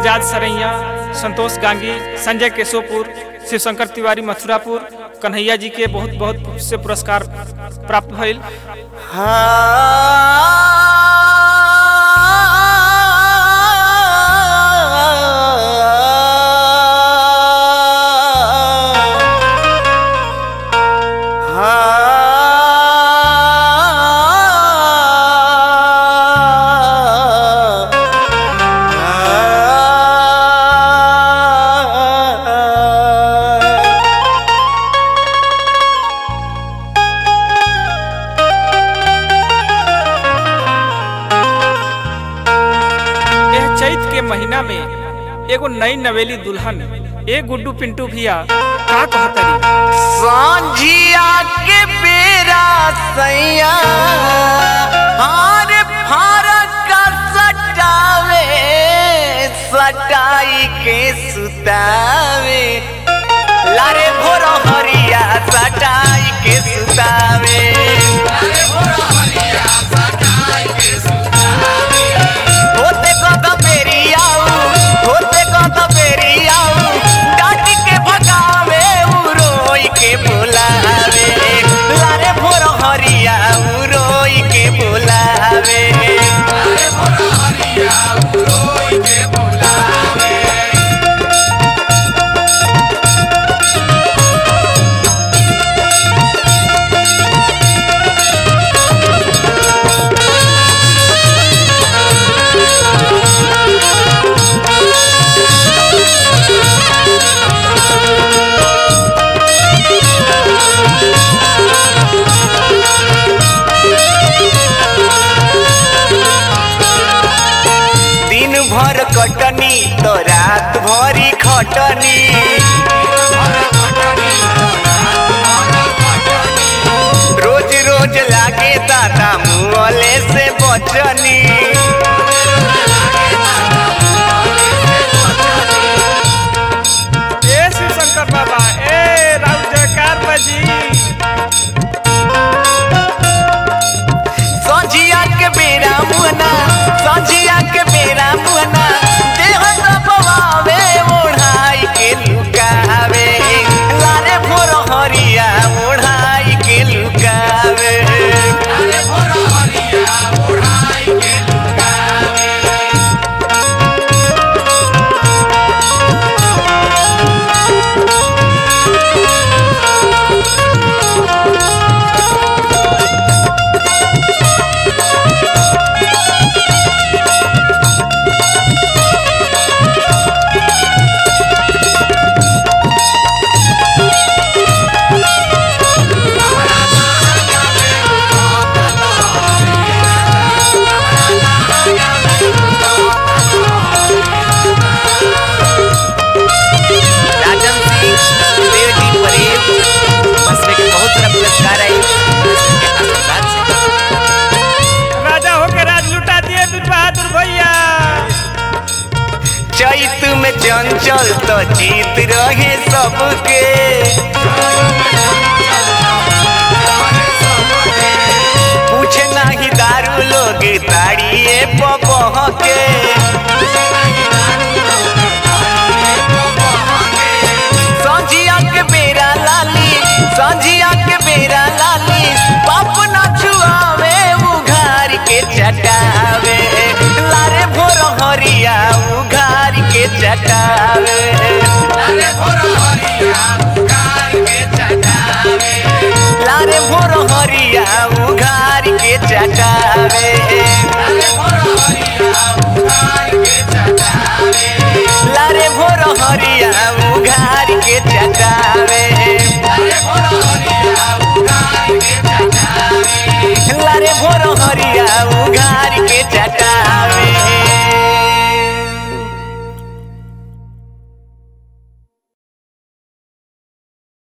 एजाज सरैया संतोष गांगी संजय केशोपुर शिवशंकर तिवारी मथुरापुर कन्हैया जी के बहुत बहुत से पुरस्कार प्राप्त भइल यह चैत के महीना में एगो नई नवेली दुल्हन ए गुड्डू पिंटू भैया का कहतरी सांझिया के बेरा सैया हार फारक का सटावे सटाई के सुतावे लारे भोर हरिया सटाई के सुतावे होते कत बेरी आऊ होते कत बेरी आऊ डाटी के भगावे उ रोई के बोलावे लारे भोर हरिया उ रोई के बोलावे दिन भर कटनी तो रात भरी खटनी रोज रोज लागे दादा मुँहले से बचनी ए शिवशंकर बाबा ए राउत जयकार बाजी संझिया के बेरा मुहना संझिया के बेरा मुहना देह दबावे ओढ़ाई के लुकावे लारे भोर हरिया ओढ़ाई के लुकावे राजन सिंह देव जी परेव बस में के बहुत सारा पुरस्कार आई आशीर्वाद से राजा होके राज लुटा दिए बीर बहादुर भैया चैत में चंचल तो जीत रहे सबके पूछे नहीं दारू लोग ताड़िए पबह के संझिया के बेरा लाली संझिया के बेरा लाली पाप न छुआवे उघार के चटावे लारे भोर हरिया उघार के चटावे लारे भोर हरिया उघार के चटावे